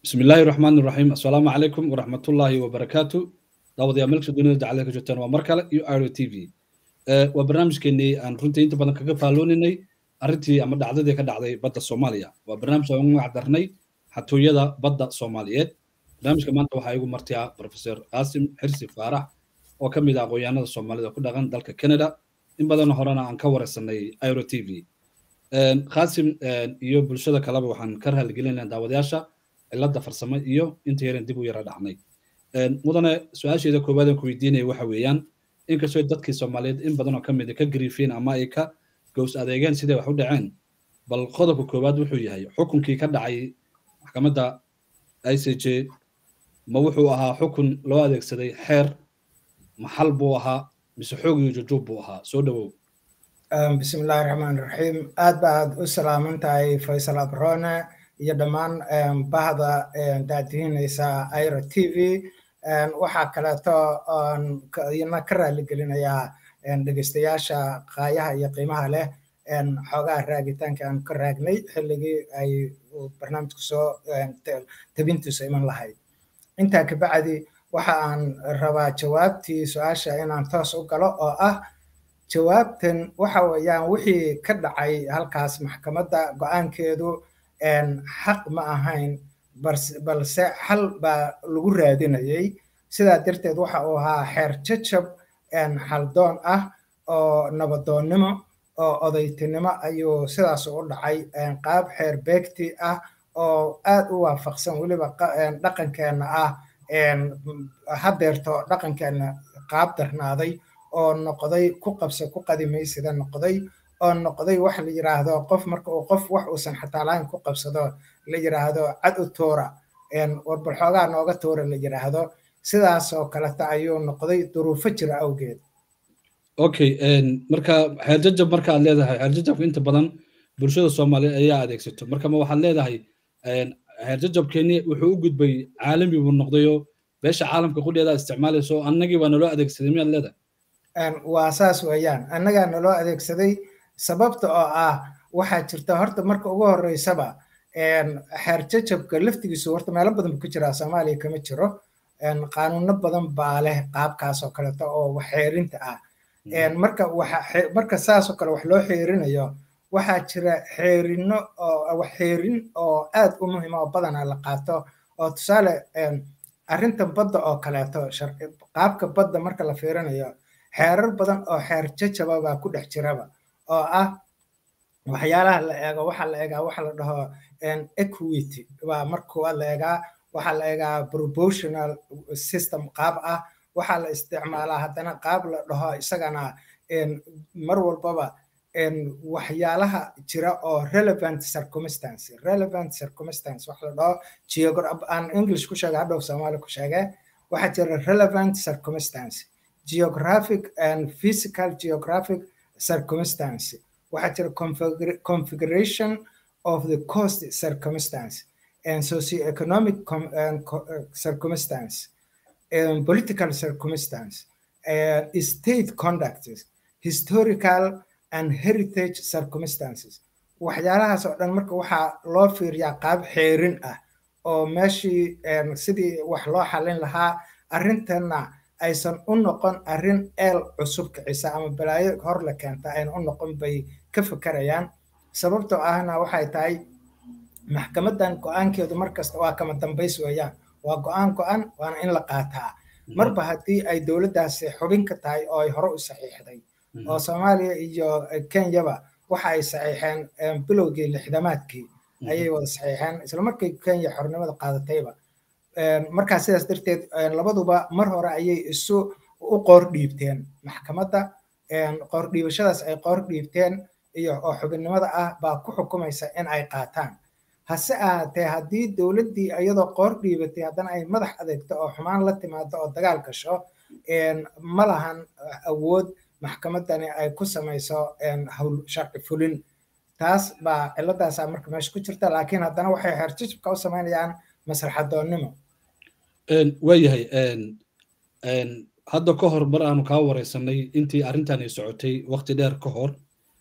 بسم الله الرحمن الرحيم السلام عليكم ورحمة الله وبركاته دعوة يا ملك الدنيا دعالة كجوتان ومركلة يو ايرو تي في وبرنامج كني أن رنتي أنت بدنا كيف فعلوني أرنتي أما دعدة دي كدعدة بدأ الصومالية وبرنامج سوون عذرني حتى يدا بدأ الصوماليات برنامج كمان توحى يقول مرتيا بروفيسور قاسم حرسي فارح وكم إذا قويانا الصومالية كل غن دالك كندا إن بدنا هرانا عن كور السنة ايرو تي في قاسم iyo bulshada kaleba waxaan ka raaligelinayaa daawadayaasha cilada farsamo iyo inta yaran dib u yara dhacnay mudane su-aasheeda koowaad aan ku weydiinaya waxa weeyaan inkastoo dadkii soomaaliyeed in badan oo ka mid ka gariifeen ama ay ka gows adeegeen siday wax u dhaceen bal qodobka koowaad wuxuu yahay xukunkii ka dhacay maxkamadda i c j ma wuxuu ahaa xukun loo adeegsaday xeer maxal buu ahaa mise xoog iyo jujuub buu ahaa soo dhawow bismi illaahi raxmaan raxiim aad ba aad u salaaman tahay faysal abrone iyo dhammaan bahda daadihinaysa ira t v waxaa kaleeto iyana ka raaligelinayaa dhegeystayaasha qaayaha iyo qiimaha leh xoogaha raagitaanka aan ka raagnay xilligii ay barnaamijku soo tabintiisu iman lahayd intaa kabacdi waxa aan rabaa jawaabtii su-aasha inaan toos u galo oo ah jawaabtan waxa weeyaan wixii ka dhacay halkaas maxkamadda go-aankeedu xaq ma ahayn balse xal baa lagu raadinayay sidaa darteed waxa uu ahaa xeer jajab xaldoon ah oo nabadoonnimo oo odaytinimo ayuu sidaas u dhacay qaab xeer beegti ah oo aad u waafaqsan weliba dhaqankeenna ah hadeerto dhaqankeenna qaab darnaaday oo noqday ku qabsa ku qadimaysida noqday oo noqday wax la yiraahdo qof marka uu qof wax uusan xataa lahayn ku qabsado la yiraahdo cad u tuura warbal xoogaa nooga tuura la yiraahdo sidaas oo kaleta ayuu noqday duruufo jira awgeed okay marka xeerjajab marka aad leedahay xeerjajabka inta badan bulshada soomaaliyeed ayaa adeegsato marka ma waxaad leedahay xeerjajabkeeni wuxuu u gudbay caalami buu noqdayoo beesha caalamka qudheeda isticmaalayso annagii baa naloo adeegsaday miyaad leedahay waa saas weeyaan annagaa naloo adeegsaday sababta oo ah waxaa jirta horta marka ugu horeysaba xeer jajabka laftigiisu horta meelo badan buu ku jiraa soomaaliya kama jiro qaanuuno badan baa leh qaabkaas oo kaleeto oo wax xeerinta ah marka marka saas oo kale wax loo xeerinayo waxaa jira xeerino oo wax xeerin oo aad u muhiima oo badana la qaato oo tusaale arrintan badda oo kaleeto qaabka badda marka la fiirinayo xeerar badan oo xeer jajaba baa ku dhex jiraba oo ah waxyaalaha la eego waxaa la eegaa waxa la dhaho equity baa marka koowaad la eegaa waxaa la eegaa proportional system qaab ah waxaa la isticmaalaa haddana qaab la dhaho isagana mar walbaba waxyaalaha jira oo relevant circumstance relevant circumstance waxa la dhaho geograph aan english ku sheega hadhow soomaali ku sheege waxaa jira relevant circumstance geographic and physical geographic circumstance waxaa jira configuration of the coast circumstance and socioeconomic circumstance and political circumstance and state conduct historical and heritage circumstances waxyaalahaas oo dhan marka waxaa loo fiiriyaa qaab xeerin ah oo meeshii sidii wax loo xalin lahaa arrintanna aysan u noqon arrin eel cusub kicisa ama balaayo hor la keenta ayna u noqon bay ka fakarayaan sababtoo ahna waxay tahay maxkamadan go-aankeedu markasta waa kama dambays weeyaan waa go-aan go-an waana in la qaataa marba haddii ay dowladdaasi xubin ka tahay oo ay hore u saxiixday oo soomaaliya iyo kenyaba waxa ay saxiixeen bilowgii lixdamaadkii ayay wada saxiixeen islamarkii kenya xornimada qaadatayba markaa sidaas darteed labaduba mar hore ayay isu u qoor dhiibteen maxkamadda qoor dhiibashadaas ay qoor dhiibteen iyo oo xubinnimada ah baa ku xukumaysa in ay qaataan hase ahaatee haddii dowladdii iyadoo qoor dhiibatay haddana ay madax adeegto oo xumaan la timaado oo dagaal gasho ma lahan awood maxkamaddani ay ku samayso hawl sharci fulin taas baa ciladaasaa marka meesha ku jirta laakiin haddana waxay xeerjajabka u samaynayaan maslaxadoonnimo waayahay hadda ka hor mar aanu kaa wareysanay intii arrintani socotay waqti dheer ka hor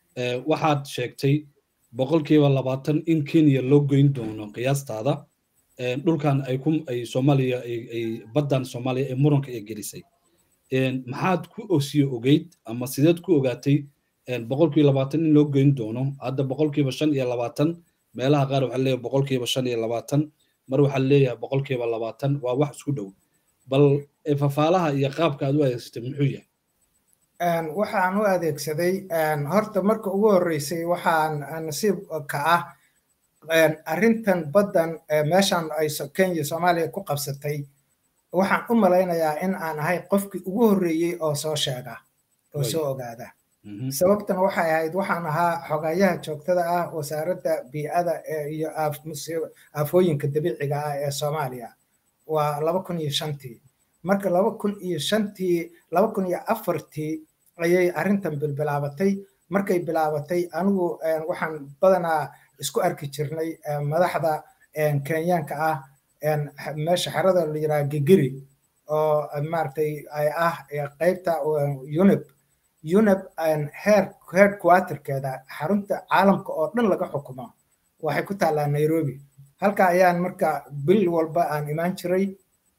waxaad sheegtay boqolkiiba labaatan in kenya loo geyn doono qiyaastaada dhulkan ay ku ay soomaaliya ay baddan soomaaliya ee muranka ay gelisay maxaad ku osiyo ogeyd ama sideed ku ogaatay boqolkiiba labaatan in loo geyn doono hadda boqolkiiba shan iyo labaatan meelaha qaar waxaa leeyahay boqolkiiba shan iyo labaatan mar waxaa leeyahay boqolkiiba labaatan waa wax isku dhow bal fafaalaha iyo qaabka aad u adeegsatay muxuu yahay waxaan u adeegsaday horta marka ugu horreysay waxaan nasiib ka ah arrintan baddan meeshan ay kenya soomaaliya ku qabsatay waxaan u malaynayaa in aan ahay qofkii ugu horreeyey oo soo sheega oo soo ogaada sababtan waxay ahayd waxaan ahaa xogayaha joogtada ah wasaaradda bii'ada iyo aafooyinka dabiiciga ah ee soomaaliya waa laba kun iyo shantii marka laba kun iyo shantii laba kun iyo afartii ayay arrintan bilbilaabatay markay bilaabatay anigu waxaan badanaa isku arki jirnay madaxda kenyaanka ah meesha xerada la yidhaha gigiri oo maaragtay ay ah qaybta unib unib heer headquarterkeeda xarunta caalamka oo dhan laga xukumo waxay ku taallaa nairobi halka ayaan marka bil walba aan imaan jiray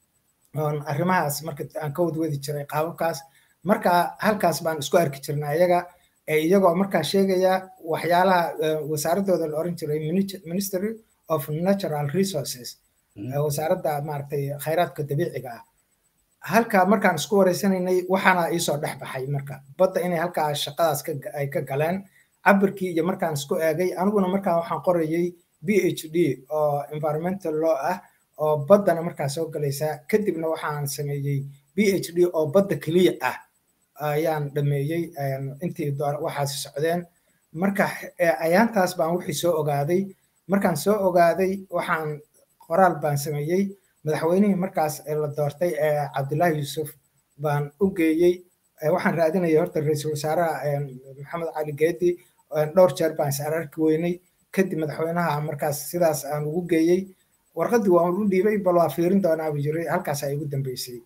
oon arrimahaas marka aan ka wadwadi jiray qaababkaas marka halkaas baan isku arki jirnay ayaga iyagoo markaa sheegaya waxyaalaha wasaaradooda la oran jiray ministry of natural resources wasaaradda maaragtay khayraadka dabiiciga ah halka markaan isku wareysanaynay waxaana iisoo dhex baxay marka badda inay halkaa shaqadaas ay ka galeen cabirkii iyo markaan isku eegay aniguna markaa waxaan qorayay b h d oo environmental law ah oo baddana markaa soo galaysa kadibna waxaan sameeyey b h d oo badda keliya ah ayaan dhameeyey intii waxaasi socdeen marka ayaantaas baan wixii soo ogaaday markaan soo ogaaday waxaan qoraal baan sameeyey madaxweynihii markaas la doortay ee cabdullaahi yuusuf baan u geeyey waxaan raadinayay horta ra-iisul wasaaraha maxamed cali geedi dhowr jeer baan is ararki weynay kadib madaxweynaha markaas sidaas aan ugu geeyey warqaddii waan u dhiibay bal waa fiirin doonaa buu jiray halkaasaa igu dambeysay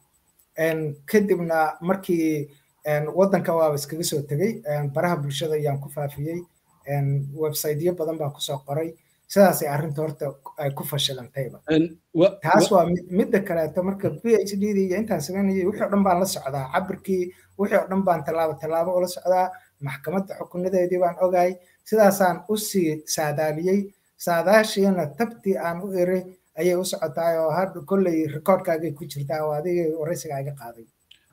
kadibna markii waddanka waaba iskaga soo tegey baraha bulshada ayaan ku faafiyey websiteyo badan baan kusoo qoray sidaasay arrinta horta ay ku fashilantayba taas waa midda kaleeto marka b h d iyo intaan samaynayay wixii o dhan baan la socdaa cabirkii wixii o dhan baan tallaabo tallaabo ula socdaa maxkamadda xukunadeedii baan ogahay sidaasaan usii saadaaliyey saadaashiina tabtii aan u eray ayay u socotaa oo hadda kolley rikoodkaagay ku jirtaa oo adigay waraysiga iga qaaday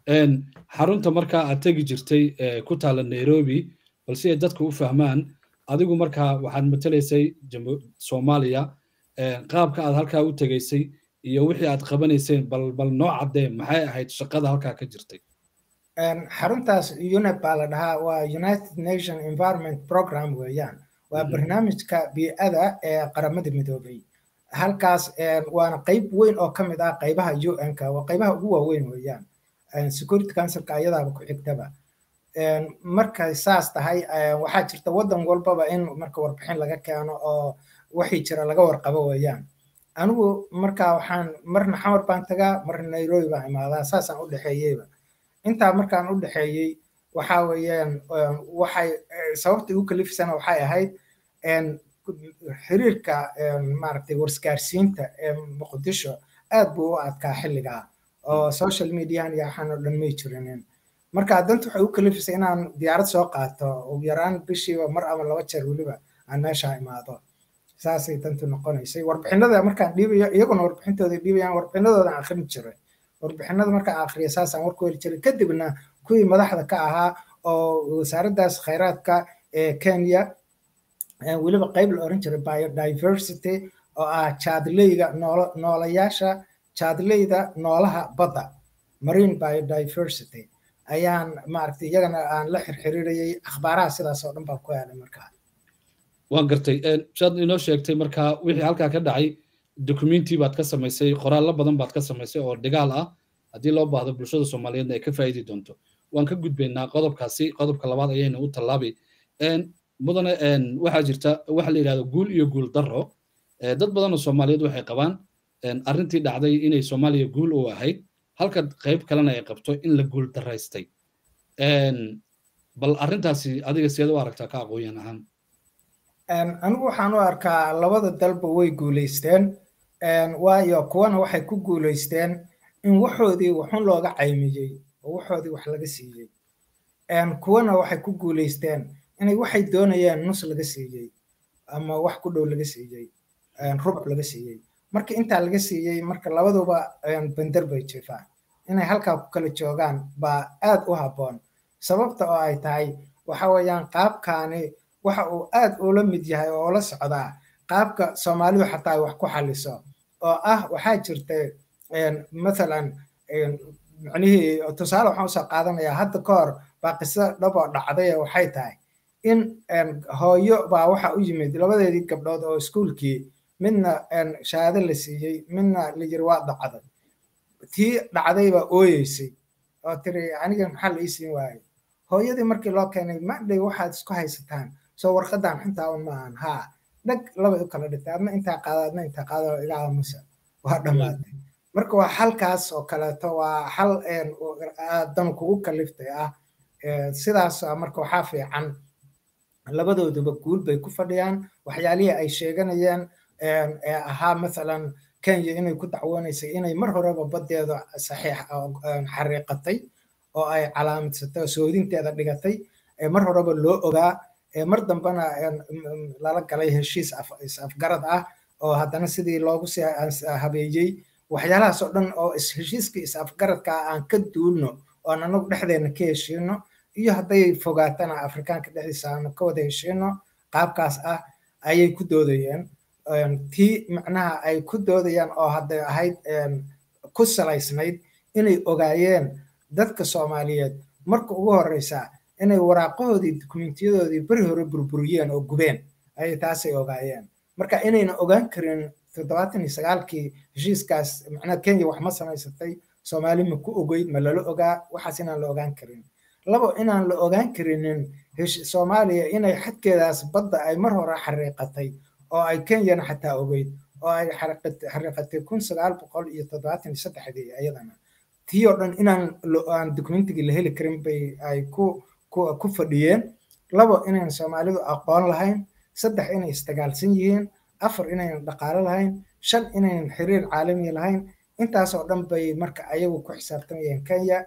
xarunta markaa aad tegi jirtay ku taala nairobi bal si ay dadku u fahmaan adigu markaa waxaad matelaysay soomaaliya qaabka aad halkaa u tegaysay iyo wixii aad qabanayseen bal bal noo caddee maxay ahayd shaqada halkaa ka jirtay xaruntaas unep baa la dhahaa waa united nation environment program weeyaan waa barnaamijka bii'ada ee qaramada midoobay halkaas waana qayb weyn oo ka mid ah qaybaha un-ka waa qaybaha ugu waaweyn weeyaan security councilka ayadaaba ku xigtaba markay saas tahay waxaa jirta waddan walbaba in marka warbixin laga keeno oo wixii jira laga warqabo weeyaan anigu marka waxaan marna xamar baan tagaa marna nairobi baan imaadaa saasaan u dhexeeyeyba intaa markaan u dhexeeyey waxaa weeyaan waxay sababta igu kalifisana waxay ahayd xiriirka maaragtay warsgaarsiinta ee muqdisho aad buu u adkaa xilligaa oo social median iyo waxaan oo dhan may jirinin marka danta waxay u kalifisay inaan diyaarad soo qaato ugu yaraan bishiiba mar ama laba jeer weliba aan meesha imaado saasay dantu noqonaysay warbixinada markaan dhiibayo iyaguna warbixintooda dhiibayaan warbixinadoodan akhrin jiray warbixinada markaan akhriya saasaan warku heli jiray kadibna kuwii madaxda ka ahaa oo wasaaraddaas khayraadka ee kenya weliba qayb la oran jiray biodiversity oo ah jaadleyda noolayaasha jaadleyda noolaha badda marine biodiversity ayaan maaragtay iyagana aan la xirxiriirayay akhbaaraha sidaas oo dhan baan ku helay markaa waan gartay saad inoo sheegtay markaa wixii halkaa ka dhacay documenti baad ka samaysay qoraallo badan baad ka samaysay oo dhigaal ah haddii loo baahdo bulshada soomaaliyeedna ay ka faa'idi doonto waan ka gudbaynaa qodobkaasi qodobka labaad ayayna u tallaabay mudane waxaa jirta waxa la yidhahdo guul iyo guul darro dad badan oo soomaaliyeed waxay qabaan arrintii dhacday inay soomaaliya guul u ahayd halka qayb kalena ay qabto in la guul daraystay bal arrintaasi adiga seed u aragtaa ka aqoonyan ahaan anigu waxaan u arkaa labada dalba way guulaysteen waayo kuwana waxay ku guulaysteen in waxoodii waxun looga caymiyey oo waxoodii wax laga siiyey kuwana waxay ku guulaysteen inay waxay doonayeen nus laga siiyey ama wax ku dhow laga siiyey rubuc laga siiyey marka intaa laga siiyey marka labaduba bender bay jifaan inay halkaa ku kala joogaan baa aad u habboon sababta oo ay tahay waxa weeyaan qaabkaani waxa uu aad ula mid yahay oo ula socdaa qaabka soomaalidu xataa ay wax ku xaliso oo ah waxaa jirta mathalan micnihii tusaale waxaan usoo qaadanayaa hadda ka hor baa qiso dhaboo dhacday waxay tahay in hooyo baa waxa u yimid labadeedii gabdhood oo iskuulkii midna shahaado la siiyey midna la yiri waa dhacday tii dhacday baa ooyeysay oo tiri aniga maxaa la ii siin waayey hooyadii markii loo keenay madhay waxaad isku haysataan soo warqadan xuntaa un maahan haa dhag labay u kala dhintay adna intaa qaada adna intaa qaada iga aamusa waa dhammaatay marka waa xalkaas oo kaleeto waa xal dan kugu kaliftay ah sidaas marka waxaa fiican labadooduba guul bay ku fadhiyaan waxyaalihii ay sheeganayeen ee ahaa mathalan kenya inay ku dacwoonaysay inay mar horeba baddeeda saxiix xariiqatay oo ay calaamadsatay oo soodinteeda dhigatay mar horeba loo ogaa mar dambena lala galay heshiis is-afgarad ah oo haddana sidii loogu sii habeeyey waxyaalahaas oo dhan oo heshiiskii is-afgaradka aan ka duulno oon anagu dhexdeena ka heshiino iyo hadday fogaatana afrikaanka dhexdiisa aanu ka wada heshiino qaabkaas ah ayay ku doodayeen tii macnaha ay ku doodayaan oo hadday ahayd ku salaysnayd inay ogaayeen dadka soomaaliyeed marka ugu horeysa inay waraaqahoodii dukumentyadoodii beri hore burburiyeen oo gubeen ayay taasay ogaayeen marka inayna ogaan karin toddobaatan iyo sagaalkii heshiiskaas macnaha kenya wax ma samaysatay soomaali ma ku ogeyd ma lala ogaa waxaas inaan la ogaan karin labo inaan la ogaan karinin soomaaliya inay xadkeedaas badda ay mar hore xariiqatay oo ay kenyana xataa ogeyd oo ay xariiqatay kun sagaal boqol iyo toddobaatan iyo saddexdii ayadana tii oo dhan inaan aan dokumentigii la heli karin bay ay ku ku fadhiyeen labo inayn soomaalidu aqoon lahayn saddex inay isdagaalsan yihiin afar inaynan dhaqaalo lahayn shan inaynan xiriir caalami lahayn intaasoo dhan bay marka ayagu ku xisaabtamayeen kenya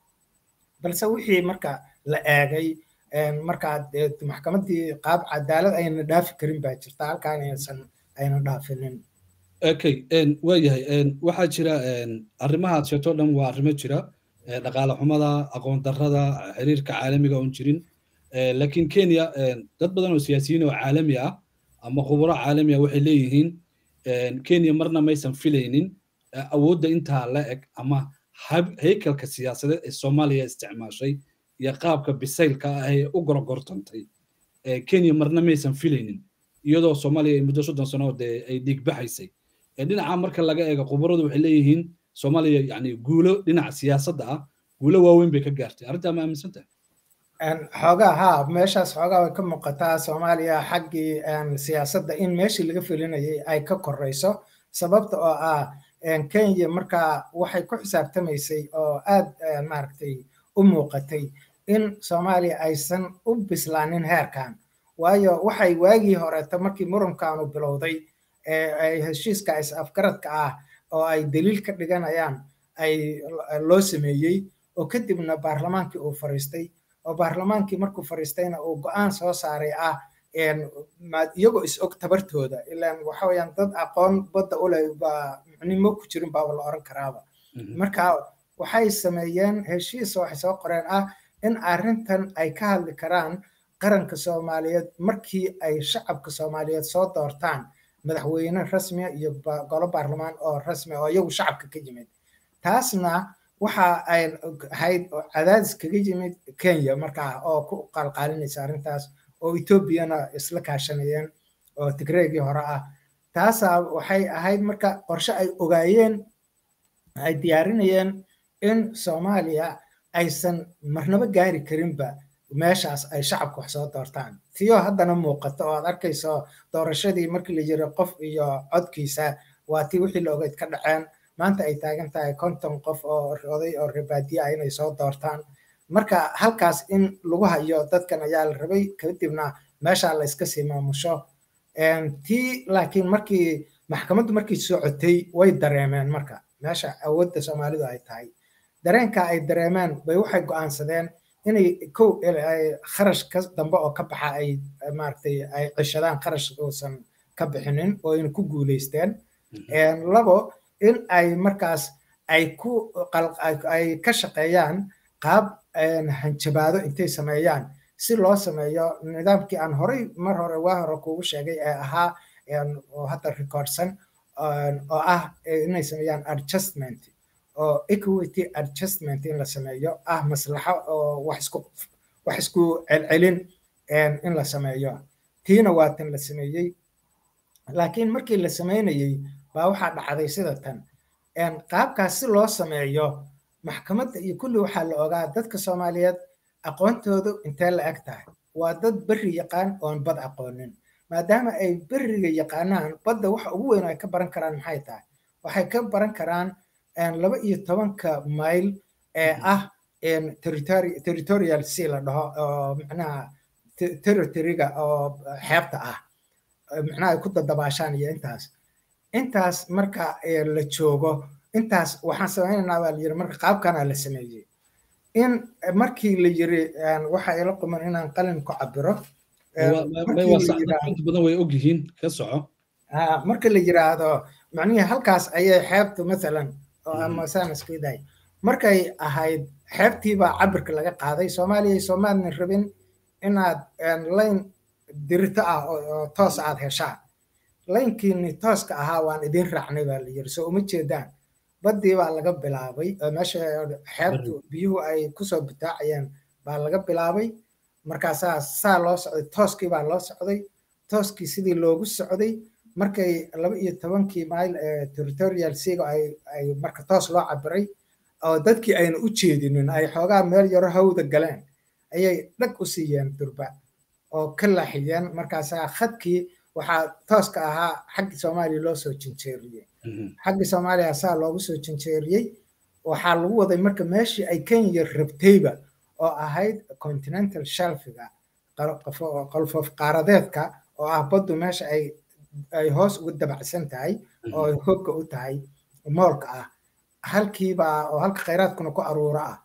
balse wixii marka la eegay markaa maxkamaddii qaab cadaalad ayna dhaafi karin baa jirta halkaan aysan ayna dhaafinin okay waayahay waxaa jira arrimahaad sheegto dhan waa arrimo jira dhaqaale xumada aqoon darrada xiriirka caalamiga oon jirin laakiin kenya dad badan oo siyaasiyiin oo caalami ah ama khuburo caalami ah waxay leeyihiin kenya marna maysan filaynin awoodda intaa la eg ama haykalka siyaasadeed ee soomaaliya isticmaashay iyo qaabka bisaylka ah ee u gorogortantay kenya marna maysan filaynin iyadoo soomaaliya ay muddo soddon sano dee ay dhiigbaxaysay dhinaca marka laga eego khubaradu waxay leeyihiin soomaaliya yani guulo dhinaca siyaasadda ah guulo waaweyn bay ka gaartay arrintaa ma aaminsan tahay xoogaa haa meeshaas xoogaa way ka muuqataa soomaaliya xaggii siyaasadda in meeshii laga felinayay ay ka koreyso sababta oo ah kenya markaa waxay ku xisaabtamaysay oo aad maaragtay u muuqatay in soomaaliya aysan u bislaanin heerkan waayo waxay waagii horeeto markii murankaanu bilowday ay heshiiska is afgaradka ah oo ay daliil ka dhiganayaan ay loo sameeyey oo kadibna baarlamaankii uu fariistay oo baarlamaankii markuu fariistayna uu go-aan soo saaray ah iyagoo is og tabartooda ilaan waxa weeyaan dad aqoon badda u leh baa micnimo ku jirin baaba la oran karaaba marka waxay sameeyeen heshiis waxay soo qoreen ah in arrintan ay ka hadli karaan qaranka soomaaliyeed markii ay shacabka soomaaliyeed soo doortaan madaxweyne rasmiya iyo golo baarlamaan oo rasmi oo iyagu shacabka ka yimid taasna waxa ay ahayd cadaadis kaga yimid kenya markaa oo ku qaalqaalinaysa arrintaas oo etoobiyana isla kaashanayeen oo tigreegii hore ah taasaa waxay ahayd marka qorshe ay ogaayeen ay diyaarinayeen in soomaaliya aysan marnaba gaari karinba meeshaas ay shacabka wax soo doortaan tiyo haddana muuqato oo aad arkayso doorashadii markii la yiri qof iyo codkiisa waa tii wixii la ogeyd ka dhaceen maanta ay taagan tahay konton qof oo oday oo rebaadiye ah inay soo doortaan marka halkaas in lagu hayo dadkan ayaa la rabay kadibna meeshaa la iska sii maamusho tii laakiin markii maxkamaddu markay socotay way dareemeen marka meesha awoodda soomaalidu ay tahay dareenka ay dareemeen bay waxay go'aansadeen inay kow kharash ka dambe oo ka baxa ay maaragtay ay ceshadaan kharash uusan ka bixinin oo ayna ku guulaysteen labo in ay markaas ay ku ay ka shaqeeyaan qaab hanjabaado intay sameeyaan si loo sameeyo nidaamkii aan horey mar hore waa hore kuugu sheegay ee ahaa oo hadda recordsan oo ah inay sameeyaan adjustment oo equity adjustment in la sameeyo ah maslaxo oo wax isku wax isku celcelin in la sameeyo tiina waa tan la sameeyey laakiin markii la sameynayey baa waxaa dhacday sida tan qaabkaas si loo sameeyo maxkamadda iyo kulli waxaa la ogaa dadka soomaaliyeed aqoontoodu intee la eg tahay waa dad berri yaqaan oon bad aqoonin maadaama ay berriga yaqaanaan badda waxa ugu weyn ay ka baran karaan maxay tahay waxay ka baran karaan laba iyo tobanka mayl ee ah territorial sea la dhaho oo macnaha territoryga oo xeebta ah macnaha ay ku dadabaashaan iyo intaas intaas marka la joogo intaas waxaan samaynaynaa baa la yiri marka qaabkana la sameeyey in markii la yiri waxa ila quman inaan qalin ku cabiro badan way og yihiin ka soco marka la yiraahdo macnihii halkaas ayay xeebtu mathalan ama saan isku idahay markay ahayd xeebtiibaa cabirka laga qaaday soomaaliya soomaalina rabin inaad layn dirito ah oo toos aad heshaan laynkiini tooska ahaa waan idin raacnay baa la yiri soo uma jeedaan baddii baa laga bilaabay meesha xeebtu biyuhu ay kusoo bitaacayeen baa laga bilaabay markaasaa saa loo socday tooskii baa loo socday tooskii sidii loogu socday markay laba iyo tobankii mayl territorial seaga ay marka toos loo cabiray oo dadkii ayna u jeedinin ay xoogaa meel yaro hawda galeen ayay dhag u siiyeen durba oo ka laaxiyeen markaasaa khadkii waxaa tooska ahaa xaggii soomaaliya loo soo jinjeeriyey xaggii soomaaliya saa loogu soo jinjeeriyey waxaa lagu waday marka meeshii ay kenya rabtayba oo ahayd continental shelfiga qolfof qaaradeedka oo ah baddu meesha ay ay hoos ugu dabacsan tahay oo ay hogga u tahay moolka ah halkiibaa oo halka khayraadkuna ku aruuro ah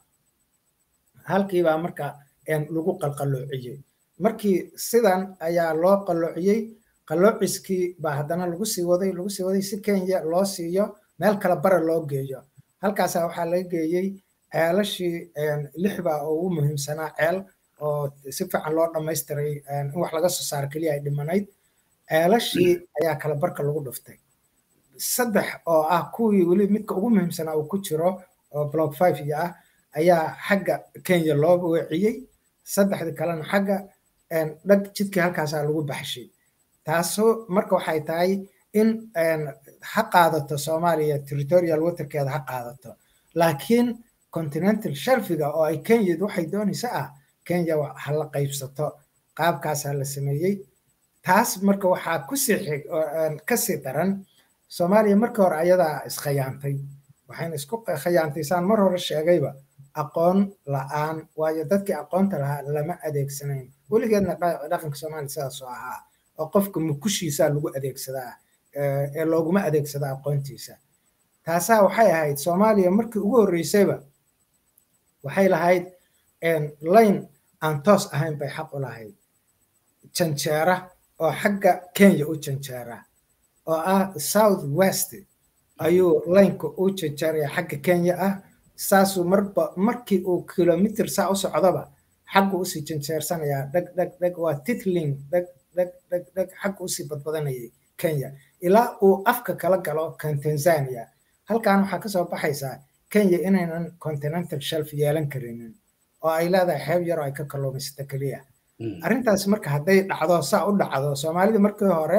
halkiibaa marka lagu qalqaloociyey markii sidan ayaa loo qalloociyey qalloociskii baa haddana lagu sii waday lagu sii waday si kenya loo siiyo meel kale bara loo geeyo halkaasaa waxaa laga geeyey ceelashii lixbaa oo ugu muhiimsanaa ceel oo si fiican loo dhammaystiray in wax laga soo saaro keliya ay dhimanayd ceelashii ayaa kala barka lagu dhuftay saddex oo ah kuwii weli midka ugu muhiimsanaa uu ku jiro oo block five iyo ah ayaa xagga kenya loo weeciyey saddexdii kalena xagga dhag jidkii halkaasaa lagu baxshay taasoo marka waxay tahay in ha qaadato soomaaliya territorial waterkeeda ha qaadato laakiin continental shelfiga oo ay kenya waxay doonaysa ah kenya ha la qaybsato qaabkaasaa la sameeyey taas marka waxaa kusii xig kasii daran soomaaliya markii hore ayadaa iskhayaantay waxayna isku khayaantay saan mar hore sheegayba aqoon la-aan waayo dadkii aqoonta lahaa lama adeegsanayn weligeedna dhaqanka soomaaliya sidaasoo ahaa oo qofka mukushiisaa lagu adeegsadaa ee looguma adeegsada aqoontiisa taasaa waxay ahayd soomaaliya markii ugu horreysayba waxay lahayd layn aan toos ahayn bay xaq u lahayd janjeera oo xagga kenya u janjeera oo ah south west ayuu laynka u janjeeraya xagga kenya ah saasuu marba markii uu kilomitr saa u socdoba xaggu usii janjeersanayaa dheg dheg dheg waa titling dheg dheg dheg dheg xaggu usii badbadanayay kenya ilaa uu afka kala galo kan tanzania halkan waxaa kasoo baxaysaa kenya inaynan continental shelf yeelan karinin oo ay leedahay xeeb yaroo ay ka kalluumaysato keliya arrintaas marka hadday dhacdo saa u dhacdo soomaalida markii hore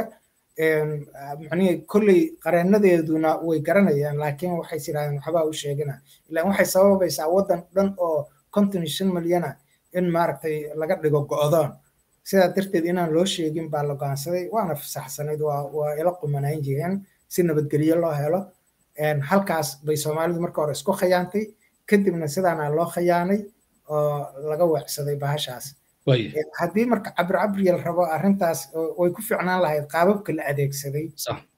macnihii kolley qareenadeeduna way garanayaan laakiin waxay yidhahdeen waxbaa u sheegina ilaan waxay sababaysaa waddan dhan oo konton iyo shan milyana in maaragtay laga dhigo go'doon sidaa darteed inaan loo sheegin baa la go'aansaday waana fasaxsanayd waa waa ila qumanayn jireen si nabadgelyo loo helo halkaas bay soomaalidu marka hore isku khayaantay kadibna sidaana loo khayaanay oo laga weecsaday bahashaas haddii marka cabir cabriya la rabo arrintaas way ku fiicnaan lahayd qaababka la adeegsaday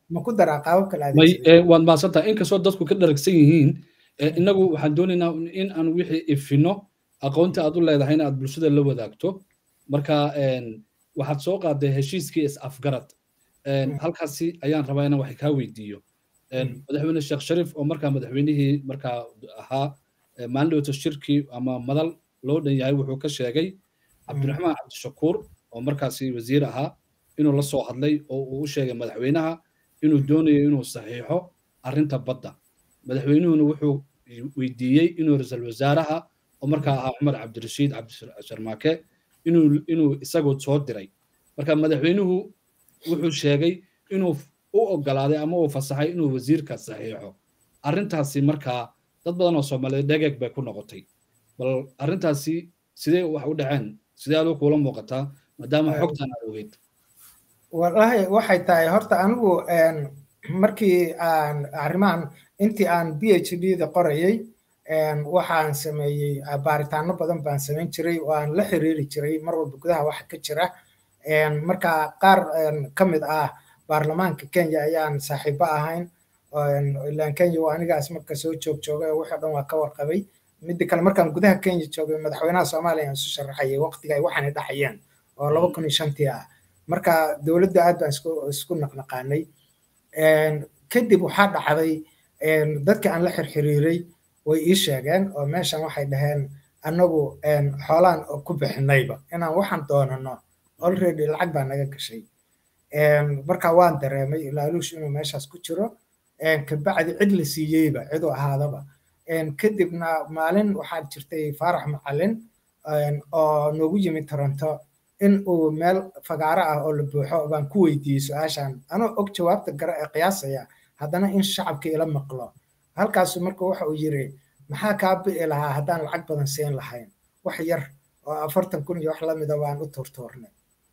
ma ku daraa qaabab kale may waad mahadsantahay inkastoo dadku ka dharagsan yihiin innagu waxaan doonaynaa in aan wixii ifino aqoonta aad u leedahay in aad bulshada la wadaagto marka waxaad soo qaaday heshiiskii is afgarad halkaasi ayaan rabaa inaan wax kaa weydiiyo madaxweyne sheekh shariif oo markaa madaxweynihii markaa ahaa maalin shirkii ama madal loo dhan yahay wuxuu ka sheegay cabdiraxmaan cabdishakuur oo markaasi wasiir ahaa inuu la soo hadlay oo uu u sheegay madaxweynaha inuu doonayo inuu saxiixo arrinta badda madaxweynuhuna wuxuu weydiiyey inuu ra-iisul wasaaraha oo markaa ahaa cumar cabdirashiid cabdisharmaake inuu inuu isagu soo diray marka madaxweynuhu wuxuu sheegay inuu u ogolaaday ama uu fasaxay inuu wasiirka saxiixo arrintaasi markaa dad badan oo soomaaliyeed dhegeeg bay ku noqotay bal arrintaasi sidee wax u dhaceen sidee aduu kuula muuqataa maadaama xogtan aad ogeyd wallahi waxay tahay horta anigu markii aan arrimahan intii aan b h d da qorayay waxaan sameeyey baaritaano badan baan samayn jiray oo aan la xiriiri jiray mar walba gudaha waxa ka jira marka qaar ka mid ah baarlamaanka kenya ayaan saaxiibo ahayn ilaan kenya waa anigaas marka soo joog joogay oo wixii dhan waa ka warqabay midda kale markaan gudaha kenya joogay madaxweynaha soomaaliya aan isu sharaxayay waqtiga ay waxaanay dhaxayeen oo laba kun iyo shantii ah marka dowladda aad baan isku isku naqnaqaanay kadib waxaa dhacday dadka aan la xirxiriiray way ii sheegeen oo meeshan waxay dhaheen annagu xoolaan ku bixinayba inaan waxaan doonano already lacag baa naga gashay marka waan dareemay laaluush inuu meeshaas ku jiro kabacdi cid la siiyeyba ciduu ahaadaba kadibna maalin waxaa jirtay faarax macalin oo noogu yimid toronto in uu meel fagaaro ah oo la buuxo baan ku weydiiyey su-aashan anoo og jawaabta gara ee qiyaasaya haddana in shacabka ila maqlo halkaasu marka waxa uu yiri maxaa kaa bi'i lahaa haddaan lacag badan siin lahayn wax yar oo afartan kun iyo wax lamida waan u tuurtuurnay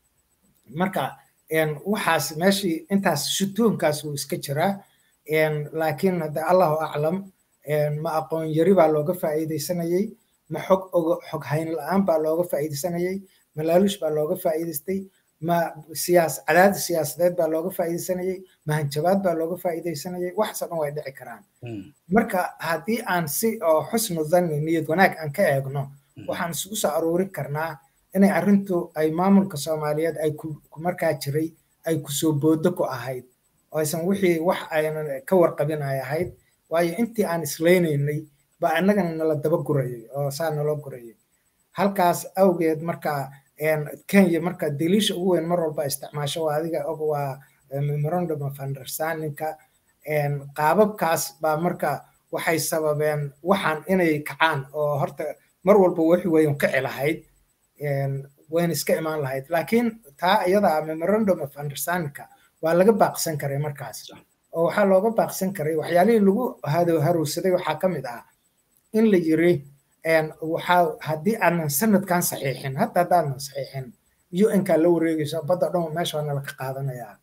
marka waxaas meeshii intaas shutuunkaas wuu iska jiraa laakiin hadda allahu aclam ma aqoon yari baa looga faa'iidaysanayey ma xog ogo xog hayn la-aan baa looga faa'iidaysanayey ma laaluush baa looga faa'iidaystay ma siyaas cadaadis siyaasadeed baa looga faa'iidaysanayey ma hanjabaad baa looga faa'iidaysanayey waxaasoo dhan way dhici karaan marka haddii aan si oo xusnu dhanni niyad wanaag aan ka eegno waxaan isugu soo aruurin karnaa inay arrintu ay maamulka soomaaliyeed ay ku markaa jiray ay kusoo boodo ku ahayd oo aysan wixii wax aynan ka warqabin ay ahayd waayo intii aan islaynaynay baa annagana nala daba gurayay oo saa naloo gurayay halkaas awgeed marka kenya marka daliisha ugu weyn mar walba isticmaasho waa adiga og waa memorandum of understandingka qaababkaas baa marka waxay sababeen waxaan inay kacaan oo horta mar walba wixi wayn kici lahayd wayna iska imaan lahayd laakiin taa iyada memorandum of understandingka waa laga baaqsan karay markaas oo waxaa looga baaqsan karay waxyaalihii lagu harowsaday waxaa ka mid ah in la yiri waxaa haddii aanan sanadkan saxiixin hadda haddaanan saxiixin un-kaa la wareegayso badda dhan meesha waa nala ka qaadanayaa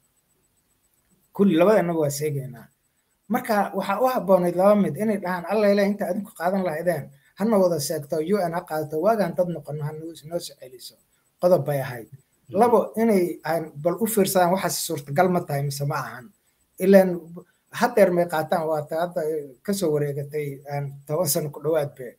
kulli labadanaga waa seegaynaa marka waxaa u habboonayd laba mid inay dhahaan allayle inta adinku qaadan lahaydeen hana wada seegto un ha qaadato waagaan dad noqono hanoo soo celiso qodob bay ahayd labo inay bal u fiirsadaan waxaas suurtagal ma tahay mise ma ahan ilaan hadeer may qaataan waata hadda kasoo wareegatay toban sano ku dhowaad be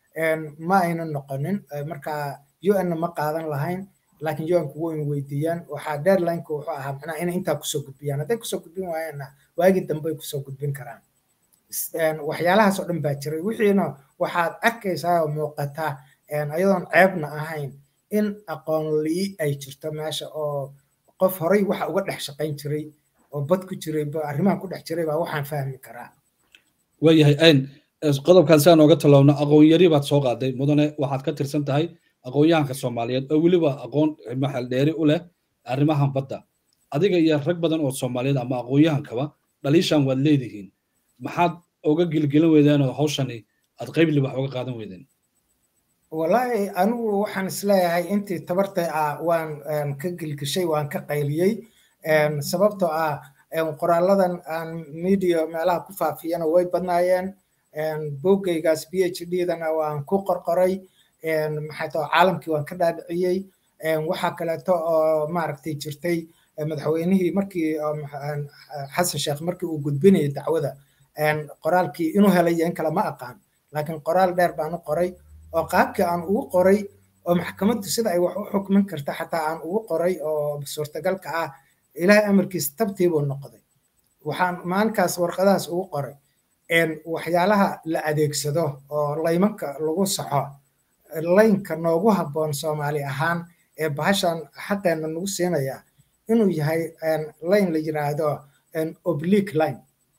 ma aynan noqonin marka un-na ma qaadan lahayn laakiin un-ku wayna weydiiyaan waxaa deadlineka wuxuu ahaa macnaha inay intaa kusoo gudbiyaan hadday kusoo gudbin waayaanna waagii dambe ay kusoo gudbin karaan waxyaalahaas oo dhan baa jiray wixiina waxaad arkaysaa oo muuqata ayadoon ceebna ahayn in aqoon lii ay jirto meesha oo qof horay waxa uga dhex shaqayn jiray oo bad ku jiray arrimahan ku dhex jiray baa waxaan fahmi karaa waayahay ayn qodobkan si aan ooga talowno aqoon yari baad soo qaaday mudane waxaad ka tirsan tahay aqoon-yahanka soomaaliyeed oo weliba aqoon maxal dheeri u leh arrimahan badda adiga iyo rag badan oo soomaaliyeed ama aqoon-yahankaba dhaliishan waad leedihiin maxaad oga gilgelin weydeen oo hawshani aad qaybli wax oga qaadan weydeen wallaahi anigu waxaan isleeyahay intii tabartay ah waan ka gilgishay waan ka qayliyey sababtoo ah qoraaladan aan media meelaha ku faafiyana way badnaayeen boggaygaas b h d dana waan ku qorqoray maxay tao caalamkii waan ka dhaadhiciyey waxaa kaleeto oo maaragtay jirtay madaxweynihii markii xasan sheekh markii uu gudbinayay dacwada qoraalkii inuu helay in kale ma aqaan laakiin qoraal dheer baan u qoray oo qaabkii aan ugu qoray oo maxkamaddu sida ay wax u xukmin karta xataa aan ugu qoray oo suurtagalka ah ilaahay amarkiis tabtiibuu noqday waxaan maalinkaas warqadahaas ugu qoray waxyaalaha la adeegsado oo laymanka lagu saxo laynka noogu habboon soomaali ahaan ee bahashan xaqeenna nagu siinaya inuu yahay layn la yiraahdo oblique line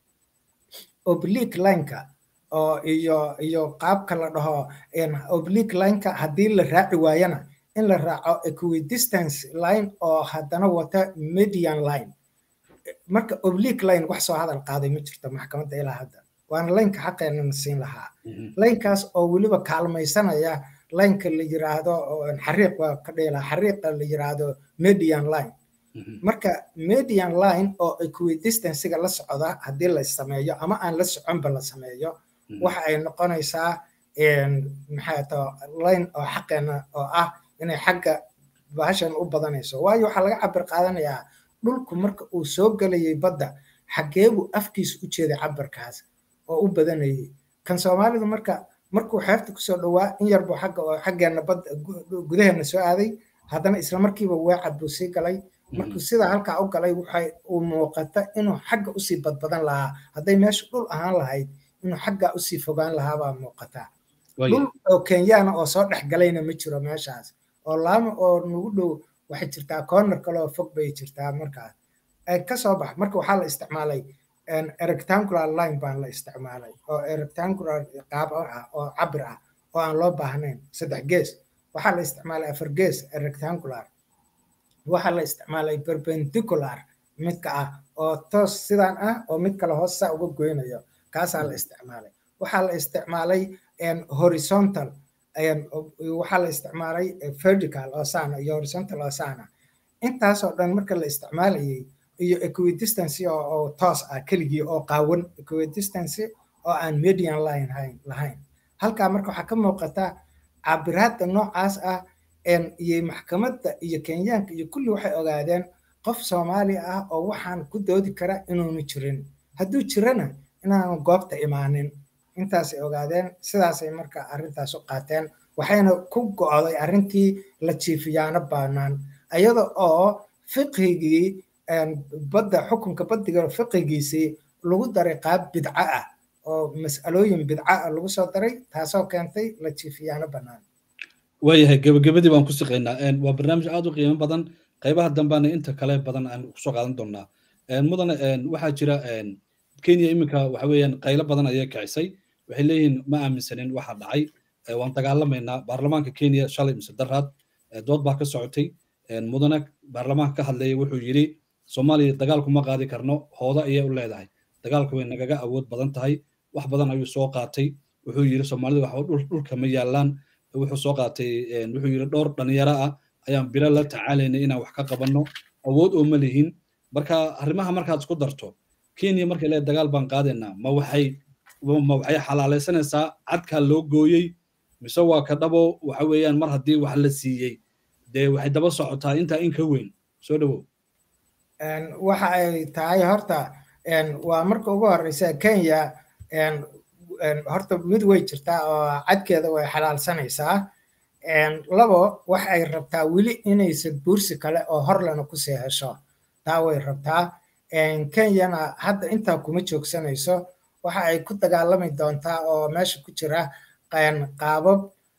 oblique lineka oo iyo iyo qaabka la dhaho oblique lineka haddii la raaci waayana in la raaco equidistance line oo haddana wata median line marka oblique line wax soo hadal qaaday ma jirto maxkamadda ilaa hadda waana laynka xaqeenana siin lahaa laynkaas oo weliba kaalmaysanaya laynka la yiraahdo xariiq waa ka dheela xariiqa la yiraahdo median line marka median line oo equidistancega la socda haddii la sameeyo ama aan la soconba la sameeyo waxa ay noqonaysaa maxay to line oo xaqeena oo ah inay xagga bahashan u badanayso waayo waxaa laga cabir qaadanayaa dhulku marka uu soo gelayay badda xaggeebuu afkiisa u jeeday cabirkaas oo u badanayay kan soomaalidu marka markuu xeebta kusoo dhowaa in yarbuu xagga oo xaggeena badda gudaheena soo aaday haddana isla markiiba weecad buu sii galay markuu sidaa halkaa u galay waxay uu muuqata inuu xagga usii badbadan lahaa hadday meesha dhul ahaan lahayd inuu xaggaa usii fogaan lahaa baa muuqataa dhul oo kenyaana oo soo dhex galayna ma jiro meeshaas oo laama oo nagu dhow waxay jirtaa corner kale oo fog bay jirtaa markaas kasoo bax marka waxaa la isticmaalay rectangular line baan la isticmaalay oo rectangular qaab ah oo cabir ah oo aan loo baahnayn saddex gees waxaa la isticmaalay afar gees rectangular waxaa la isticmaalay perpendicular midka ah oo toos sidaan ah oo mid kale hoos saa uga goynayo kaasaa la isticmaalay waxaa la isticmaalay horizontal waxaa la isticmaalay vertical oo saana iyo horizontal oo saana intaasoo dhan marka la isticmaalayay iyo equidistance oo toos ah keligii oo qaawan equidistance oo aan median line lahayn halkaa marka waxaa ka muuqata cabiraadda noocaas ah iyo maxkamadda iyo kenyaanka iyo kulli waxay ogaadeen qof soomaali ah oo waxaan ku doodi kara inuunu jirin hadduu jirana inaanu goobta imaanin intaasay ogaadeen sidaasay marka arrintaas u qaateen waxayna ku go'day arrintii la jiifiyaano baanaan iyada oo fiqhigii badda xukunka baddiga fiqigiisii lagu daray qaab bidco ah oo mas'alooyin bidco ah lagu soo daray taasoo keentay la jiifiyaano bannaan waayahay gebagabadii baan ku siqaynaa waa barnaamij aad u qiimo badan qaybaha dambeana inta kale badan aan kusoo qaadan doonaa mudane waxaa jira kenya iminka waxa weeyaan qaylo badan ayay kicisay waxay leeyihiin ma aaminsanin waxa dhacay waan dagaalamaynaa baarlamaanka kenya shalay mise daraad dood baa ka socotay mudane baarlamaanka ka hadlayay wuxuu yidhi soomaaliya dagaalku ma qaadi karno hooda ayay u leedahay dagaalku way nagaga awood badan tahay wax badan ayuu soo qaatay wuxuu yidhi soomaalida waxba dhulka ma yaallaan wuxuu soo qaatay wuxuu yidhi dhowr dhalinyaro ah ayaan bilo la tacaalaynay inaan wax ka qabanno awood oo ma lihin marka arrimaha markaad isku darto kenya markay leedahay dagaal baan qaadaynaa ma waxay ma waxay xalaalaysanaysaa cadkaa loo gooyey mise waa ka dhabo waxa weeyaan mar haddii wax la siiyey dee waxay daba socotaa intaa in ka weyn soo dhowow waxa ay tahay horta waa marka ugu horeysa kenya horta mid way jirtaa oo cadkeeda way xalaalsanaysaa labo wax ay rabtaa weli inaysan buursi kale oo horlena kusii hesho taa way rabtaa kenyana hadda intaa kuma joogsanayso waxa ay ku dagaalami doontaa oo meesha ku jira qaabab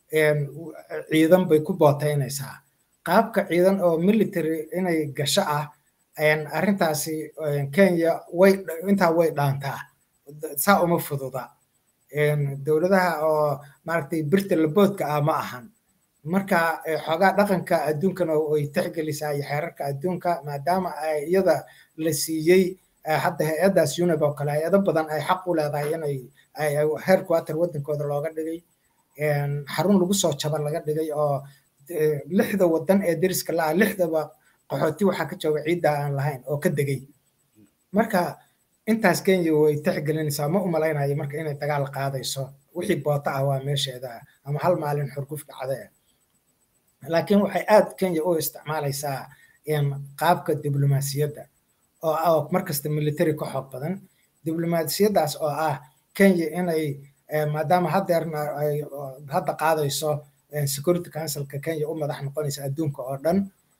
ciidan bay ku bootaynaysaa qaabka ciidan oo military inay gasho ah arrintaasi kenya way intaa way dhaantaa saa uma fududa dowladaha oo maaragtay birta laboodka ah ma ahan marka xoogaa dhaqanka adduunkana way tixgelisaa iyo xeerarka adduunka maadaama iyada la siiyey hadda hay-addaas unib oo kale hay-ado badan ay xaq u leedahay inay headquarter waddankooda looga dhigay xarun lagu soo jaba laga dhigay oo lixda waddan ee deriska la-ah lixdaba qaxooti waxaa ka jooga ciidda aan lahayn oo ka degay marka intaas kenya way tixgelinaysaa ma umalaynayo marka inay dagaal qaadayso wixii boota ah waa meesheeda ama hal maalin xurguf dhacde laakiin waxay aad kenya u isticmaalaysaa qaabka diblomaasiyadda oo ah markasta military ka xoog badan diblomaasiyaddaas oo ah kenya inay maadaama haddeerna ay hadda qaadayso security councilka kenya u madax noqonaysa adduunka oo dhan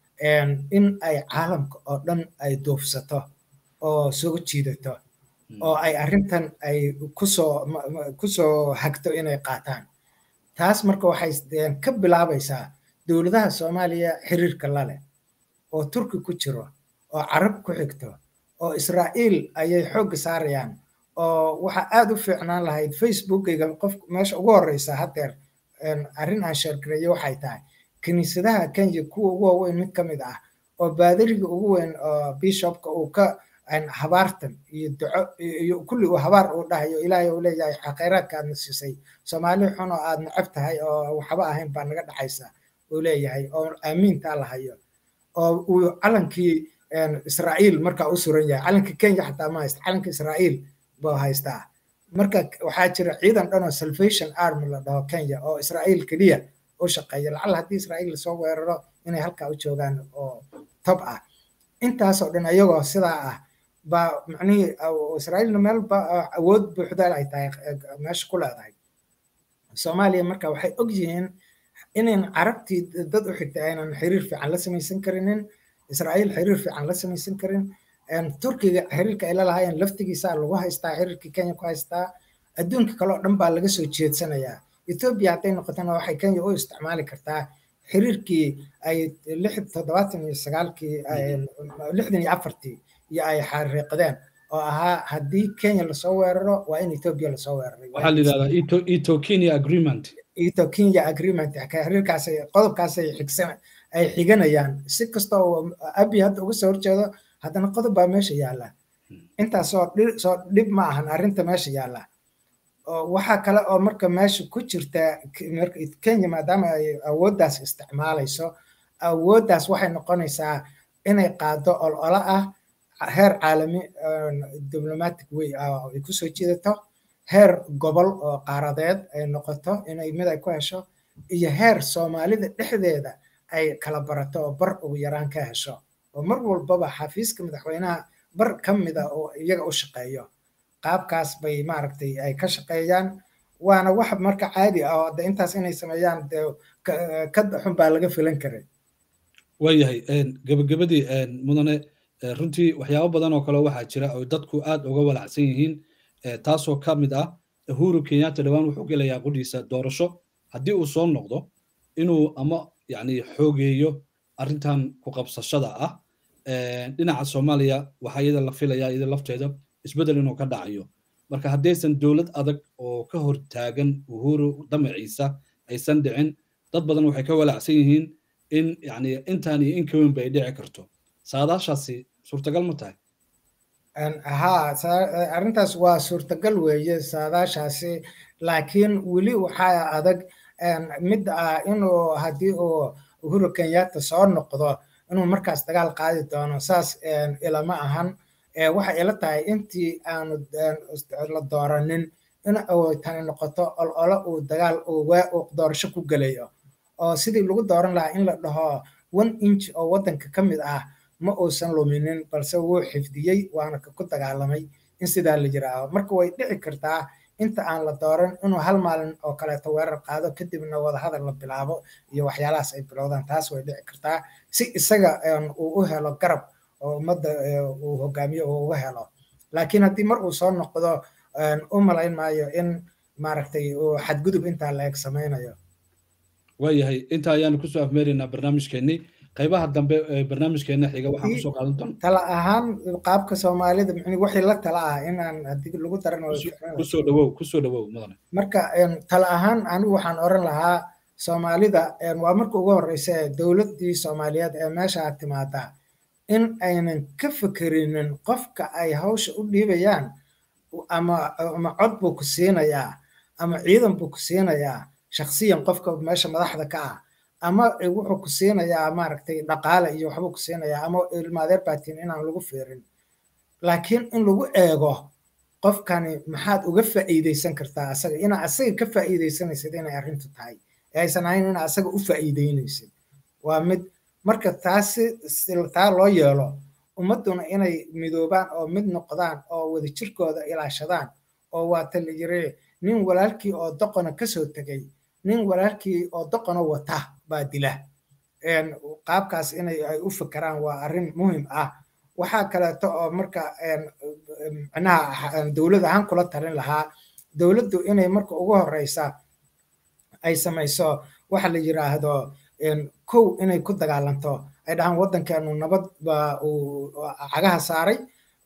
in ay caalamka oo dhan ay duufsato oo soo jiidato oo ay arrintan ay kusoo kusoo hagto inay qaataan taas marka waxay ka bilaabaysaa dowladaha soomaaliya xiriirka lale oo turki ku jiro oo carab ku xigto oo israa'iil ayay xoogga saarayaan oo waxaa aad u fiicnaan lahayd facebookayga qof meesha ugu horeysa haddeer arrin aan sheergareeyo waxay tahay kiniisadaha kenya kuwa ugu waaweyn mid ka mid ah oo baadariga ugu weyn oo bishopka uu ka habaartan iyo duco iyo kulli uu habaar uu dhahayo ilaahay uu leeyahay khayraadka aadna siisay soomaali xun oo aad necab tahay oo waxba ahayn baa naga dhaxaysa uu leeyahay oo aamiintaa lahayo oo uu calankii israa'iil markaa u suran yahay calanka kenya xataa ma haysta calanka israa'iil buu haystaa marka waxaa jira ciidan dhan oo salvation army la dhaho kenya oo israa'iil keliya u shaqeeya lacalla haddii israa'iil lasoo weeraro inay halkaa u joogaan oo tob ah intaasoo dhan ayagoo sidaa ah baa macnihii israa'iilna meel ba awood buuxda ay tahay meesha ku leedahay soomaaliya marka waxay og yihiin inayn carabtii dad u xigtay aynan xiriir fiican la samaysan karinin israa'iil xiriir fiican la samaysan karin turkiga xiriirka ay la lahaayeen laftigiisa lagu haystaa xiriirkii kenya ku haystaa adduunka kale oo dhan baa laga soo jeedsanayaa etoobiya hadday noqotona waxay kenya u isticmaali kartaa xiriirkii ay lix toddobaatan iyo sagaalkii lixdan iyo afartii iyo ay xariiqdeen oo ahaa haddii kenya lasoo weeraro waa in etoobiya lasoo weeraray waxaa la yidhahdaa ito kenya agreement ito kenya agreement xiriirkaas qodobkaasay xigsan ay xiganayaan si kasta oo abi hadda uga soo horjeedo haddana qodob baa meesha yaalla intaasoo soo dhib ma ahan arrinta meesha yaalla waxaa kale oo marka meesha ku jirta kenya maadaama ay awooddaas isticmaalayso awooddaas waxay noqonaysaa inay qaado olola ah heer caalami diplomatic way ay kusoo jiidato heer gobol oo qaaradeed ay noqoto inay mid ay ku hesho iyo heer soomaalida dhexdeeda ay kala barato oo bar ugu yaraan ka hesho oo mar walbaba xafiiska madaxweynaha bar ka mida oo iyaga u shaqeeyo qaabkaas bay maaragtay ay ka shaqeeyaan waana wax marka caadi ah oo de intaas inay sameeyaan de ka xun baa laga filan karay waayahay gebagabadii mudane runtii waxyaabo badan oo kale waxaa jira oo dadku aad uga walacsan yihiin taasoo ka mid ah uhuru kenyatta dhowaan wuxuu gelayaa qudhiisa doorasho haddii uu soo noqdo inuu ama yani xoogeeyo arrintan ku qabsashada ah dhinaca soomaaliya waxaa iyada la filayaa iyada lafteeda isbeddel inuu ka dhacayo marka haddaysan dowlad adag oo ka hor taagan uhuru damaciisa aysan dhicin dad badan waxay ka walacsan yihiin in yani intaan iyo in ka weyn bay dhici karto saadaashaasi suurtagal ma tahay haa arrintaas waa suurtagal weeye saadaashaasi laakiin weli waxaa adag mid ah inuu haddii uu uhuru kenyatta soo noqdo inuu markaas dagaal qaadi doono saas ilama ahan waxay ila tahay intii aanu la dooranin in tani noqoto ololo uu dagaal uu doorasho ku gelayo oo sidii lagu dooran lahaa in la dhaho one inch oo waddanka ka mid ah ma uusan luminin balse wuu xifdiyey waana ku dagaalamay in sidaa la yiraaho marka way dhici kartaa inta aan la dooran inuu hal maalin oo kaleeto weerar qaado kadibna wadahadal la bilaabo iyo waxyaalahaas ay bilowdaan taas way dhici kartaa si isaga uu u helo garab oo ummadda uu hogaamiyo uu uga helo laakiin haddii mar uu soo noqdo u malayn maayo in maaragtay uu xadgudub intaa la eg samaynayo waayahay intaa ayaanu kusoo afmeeraynaa barnaamijkeennii qaybaha dambe ee barnaamijkeena xiga waxaan kusoo qaadan doonaa tala ahaan qaabka soomaalida micni wixii la tala ah inaan haddii lagu daran kusoo dhawow kusoo dhawow mudane marka tala ahaan anigu waxaan oran lahaa soomaalida waa marka ugu horeysa dowladdii soomaaliyeed ee meesha timaada in aynan ka fekerinin qofka ay hawsha u dhiibayaan ama ama cod buu ku siinayaa ama ciidan buu ku siinayaa shakhsiyan qofka meesha madaxda ka ah ama wuxuu ku siinayaa maaragtay dhaqaale iyo waxbuu ku siinayaa ama ilmaadeer baatiin inaan lagu fiirin laakiin in lagu eego qofkani maxaad uga faa'iideysan kartaa asaga inaa asaga ka faa'iideysanaysid inay arrintu tahay ee aysan ahayn inaa asaga u faa'iideynaysid waa mid marka taasi taa loo yeelo ummadduna inay midoobaan oo mid noqdaan oo wadajirkooda ilaashadaan oo waata la yiri nin walaalkii oo doqona kasoo tegay nin walaalkii oo doqona wata baa dila qaabkaas inay ay u fikiraan waa arrin muhim ah waxaa kaleeto oo marka micnaha dowlad ahaan kula talin lahaa dowladdu inay marka ugu horeysa ay samayso waxa la yiraahdo kow inay ku dagaalanto ay dhahaan waddankeenu nabad baa uu cagaha saaray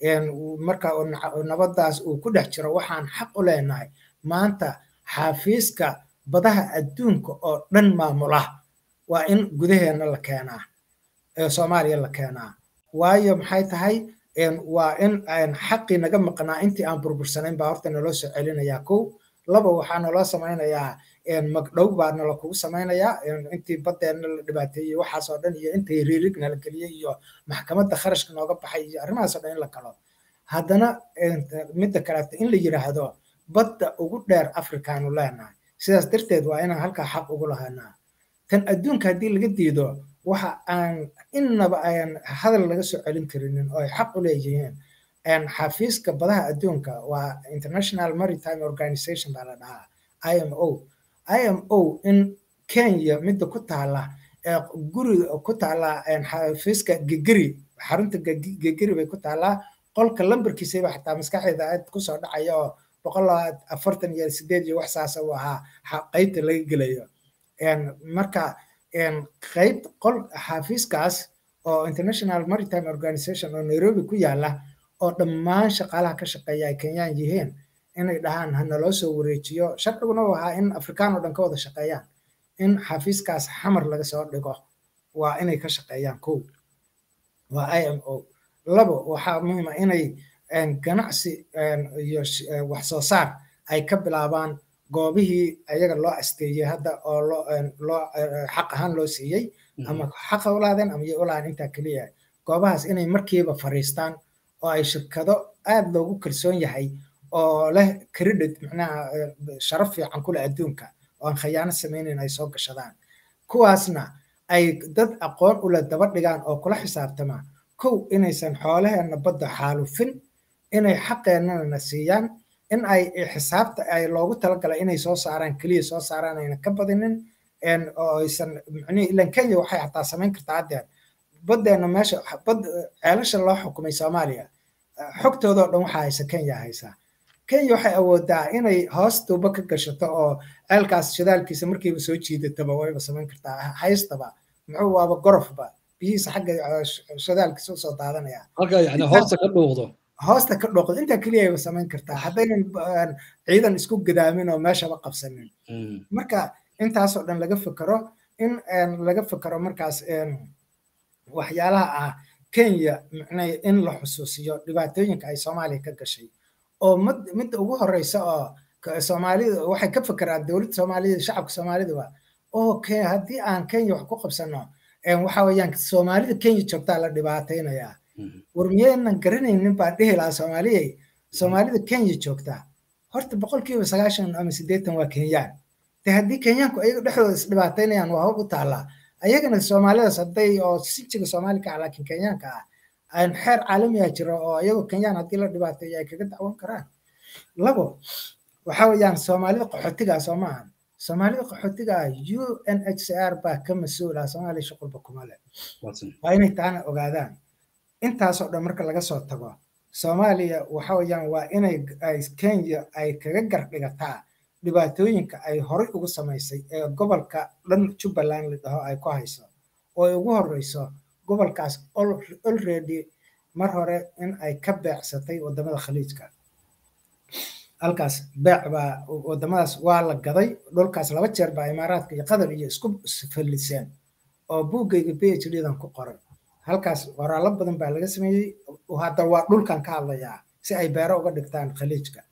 marka nabaddaas uu ku dhex jiro waxaan xaq u leenahay maanta xafiiska badaha adduunka oo dhan maamula waa in gudaheena la keenaa soomaaliya la keenaa waayo maxay tahay waa in xaqii naga maqnaa intii aan burbursanayn baa horta naloo soo celinayaa kow laba waxaa naloo samaynayaa magdhow baa nala kugu samaynayaa intii baddeenna la dhibaateeyey waxaasoo dhan iyo intii riirig nala geliyey iyo maxkamadda kharashka nooga baxay iyo arrimahaasoo dhan in la kalo haddana midda kaleeto in la yidhaahdo badda ugu dheer afrikaanu leenahay sidaas darteed waa inaan halkaa xaq ugu lahaynaa tan adduunka haddii laga diido waxa aan innaba aan hadal laga soo celin karinin oo ay xaq u leeyihiin xafiiska badaha adduunka waa international maritime organization baa la dhahaa i m o i m o in kenya midda ku taala guri ku taala xafiiska gegeri xarunta gegeri bay ku taalaa qolka lambarkiisaba xataa maskaxeeda aad kusoo dhacaya oo boqol afartan iyo sideed iyo wax saasa uu ahaa qaybta laga gelayo marka qayb qol xafiiskaas oo international maritime organization oo nairobi ku yaala oo dhammaan shaqaalaha ka shaqeeya ay kenyaan yihiin inay dhahaan ha naloo soo wareejiyo sharciguna u ahaa in afrikaan oo dhan ka wada shaqeeyaan in xafiiskaas xamar laga soo dhigo waa inay ka shaqeeyaan kow waa i m o labo waxaa muhiima inay ganacsi iyo wax soo saar ay ka bilaabaan goobihii ayaga loo asteeyey hadda oo loo xaq ahaan loo siiyey ama xaqa ulaadeen ama ulaadeen intaa keliya goobahaas inay markiiba fariistaan oo ay shirkado aad loogu kalsoon yahay oo leh credit macnaha sharaf fiican kule adduunka oo aan khayaano samaynayn ay soo gashadaan kuwaasna ay dad aqoon ule daba dhigaan oo kula xisaabtama kow inaysan xoolaheenna badda xaalufin inay xaqeennana siiyaan in ay xisaabta ay loogu talagalay inay soo saaraan keliya soo saaraan ayna ka badinin oo aysan micnihi ilan kenya waxay xataa samayn kartaa haddeer baddeena meesha bad ceelasha loo xukumay soomaaliya xogtoodoo dhan waxaa haysa kenya haysaa kenya waxay awoodaa inay hoos tuubo ka gashato oo ceelkaas shidaalkiisa markiiba soo jiidataba wayba samayn kartaa haystaba muxuu waaba gorofba biyihiisa xagga shidaalkiisa usoo daadanaya halka yani hoosta ka dhuuqdo hoosta ka dhooqdo intaa keliya ayba samayn kartaa haddaynan ciidan isku gadaamin oo meeshaba qabsanin marka intaasoo dhan laga fikero in laga fikero markaas waxyaalaha ah kenya micnay in la xusuusiyo dhibaatooyinka ay soomaaliya ka gashay oo midda ugu horeysa oo soomaalida waxay ka fikiraan dowladda soomaalida shacabka soomaaliduba oo haddii aan kenya wax ku qabsano waxa weeyaan soomaalida kenya joogtaa la dhibaataynayaa war miyaynan garanaynin baan dhihi lahaa soomaaliyey soomaalida kenya joogtaa horta boqolkiiba sagaashan ama siddeetan waa kenyaan de haddii kenyaanku ayaga dhexdooda isdhibaataynayaan waa hor u taallaa ayagana soomaalidaas hadday oo sinjiga soomaali ka ah laakiin kenyaanka ah aan xeer caalamiya jiro oo ayagoo kenyaan haddii la dhibaateeyo ay kaga dacwan karaan labo waxa weeyaan soomaalida qaxootiga soo maahan soomaalida qaxootiga ah u n h c r baa ka mas-uula soomaaliya shuqulba kuma leh waa inay taana ogaadaan intaasoo dhan marka laga soo tago soomaaliya waxa weeyaan waa inay kenya ay kaga gardhigataa dhibaatooyinka ay horay ugu samaysay ee gobolka dhan jubbaland la dhaho ay ku hayso oo ay ugu horeyso gobolkaas already mar hore in ay ka beecsatay wadamada khaliijka halkaas beec baa wadamadaas waa la gaday dhulkaas laba jeer baa imaaraadka iyo qatar iyo isku falliseen oo buuggayga b h d dan ku qoray halkaas qoraallo badan baa laga sameeyey hadda waa dhulkan ka hadlayaa si ay beero uga dhigtaan khaliijka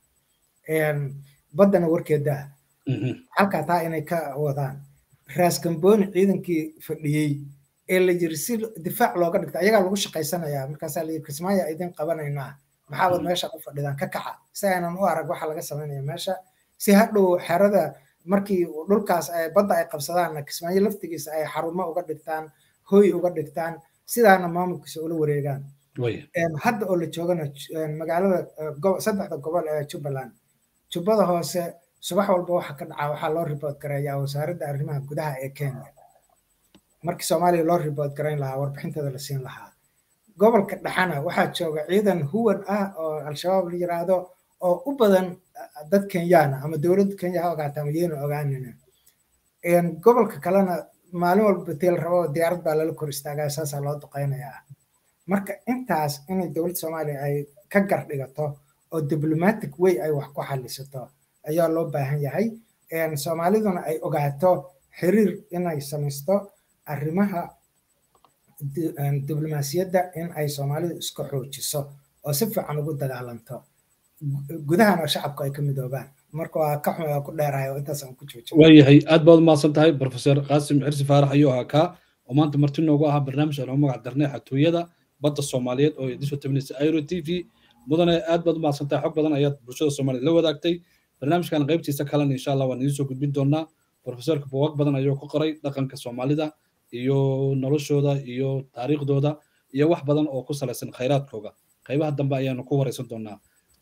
baddana warkeedaa halkaa taa inay ka wadaan raaskambooni ciidankii fadhiyey ee la yiri si difaac looga dhigta ayagaa lagu shaqaysanayaa markaasaa la yiri kismaayo idin qabanaynaa maxaabad meesha u fadhidaan ka kaca si aynan u arag waxa laga samaynaya meesha si hadhow xerada markii dhulkaas badda ay qabsadaanna kismaayo laftigiisa ay xarumo uga dhigtaan hoy uga dhigtaan sidaana maamulkiisa ula wareegaan hadda oo la joogana magaalada saddexda gobol ee jubbaland jubbada hoose subax walba waxa ka dhaca waxaa loo ribood gareeyaa wasaaradda arrimaha gudaha ee kenya markii soomaaliya loo ribood garayn lahaa warbixinteeda la siin lahaa gobolka dhexana waxaa jooga ciidan huwan ah oo al-shabaab la yiraahdo oo u badan dad kenyaana ama dowladda kenya ha ogaata ama yeena ogaanina gobolka kalena maalin walba teel rabo diyaarad baa lala kor istaagaa saasaa loo duqaynayaa marka intaas inay dowladda soomaaliya ay ka gar dhigato oo diplomatic way ay wax ku xalisato ayaa loo baahan yahay soomaaliduna ay ogaato xiriir inay samaysto arrimaha diblomaasiyadda in ay soomaalidu iska xoojiso oo si fiican ugu dagaalanto gudahana shacabku ay ka midoobaan marka waa ka xumay waa ku dheerahay oo intaas aan ku joojin waayahay aad baad umahadsan tahay professor qaasim xirsi faarax ayuu ahaa kaa oo maanta marti noogu ahaa barnaamij aan ugu magac darnay xatooyada badda soomaaliyeed oo idin soo tabinaysa airo t v mudane aad baad umahadsan tahay xog badan ayaad bulshada soomaaliya la wadaagtay barnaamijkan qaybtiisa kalena insha allah waan idiin soo gudbin doonaa professorka buugaag badan ayuu ku qoray dhaqanka soomaalida iyo noloshooda iyo taariikhdooda iyo wax badan oo ku salaysan khayraadkooga qaybaha dambe ayaanu ku wareysan doonaa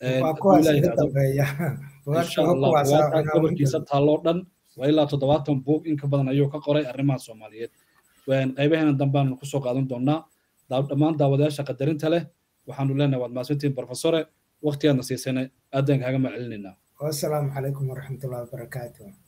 gobolkiisa taalloo dhan waa ilaa toddobaatan buug in ka badan ayuu ka qoray arrimaha soomaaliyeed qaybaheena dambe aanu kusoo qaadan doonaa dhammaan daawadayaasha qadarinta leh waxaanu leenahay waad mahadsantihiin professore waqtigaadna siisane aadaan kaaga mahcelinaynaa wasalaamu calaykum waraxmatullahi wabarakaatuh